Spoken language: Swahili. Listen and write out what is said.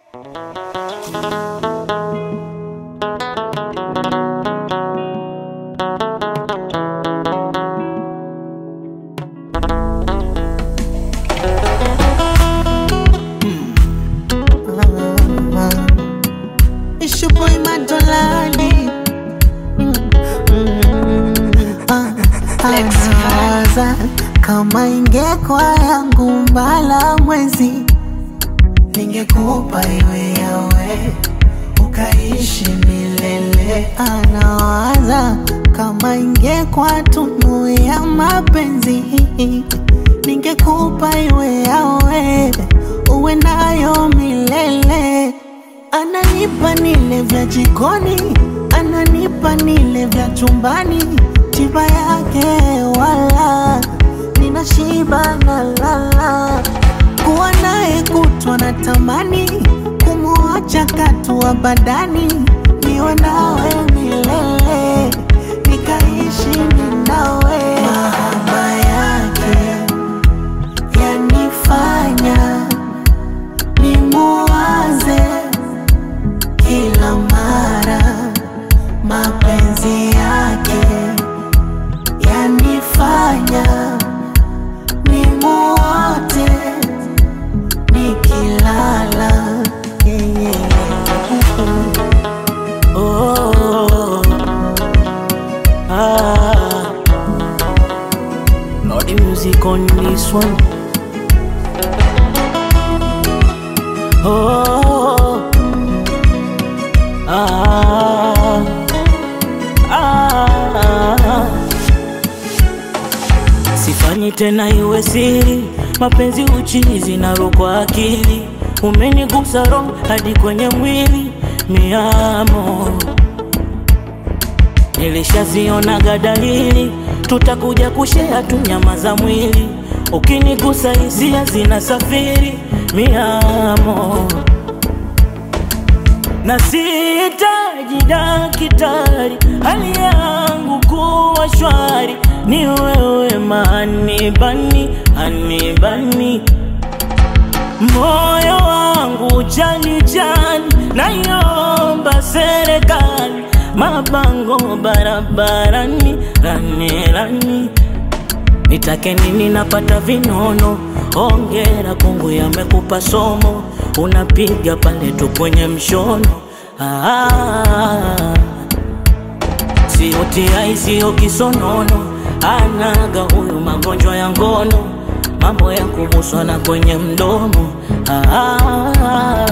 It's your boy Madolani. Anawaza kama ingekuwa yangu mbala mwezi, ningekupa iwe yawe ukaishi milele. Anawaza kama ingekuwa tunu ya mapenzi, ningekupa iwe yawe uwe nayo milele. Ananipa nile vya jikoni, ananipa nile vya chumbani, tiba yake wala ninashiba na lala. Kuwa naye kutwa na tamani, kumwacha katua badani, niwe nawe milele, nikaishi ninawe. Mahaba yake yanifanya nimuwaze kila mara, mapenzi yake yanifanya nimuote nikilala. Yeah, yeah. Oh, ah. Lord, the music on this one. Oh, ah, ah. Sifanyi tena iwe siri, mapenzi uchizi na kwa akili, umenigusa roho hadi kwenye mwili, miamo Nilishazionaga dalili, tutakuja kushea tu nyama za mwili, ukinigusa hisia zinasafiri, miamo na sihitaji daktari, hali yangu kuwa shwari, ni wewe manibani anibani moyo wangu jani jani, naiomba serikali mabango barabarani, rani rani Nitake nini napata vinono, ongera kungu yamekupa somo, unapiga pale tu kwenye mshono ah, sio tiai, sio kisonono, anaga huyu magonjwa ya ngono, mambo ya kubuswa na kwenye mdomo ah,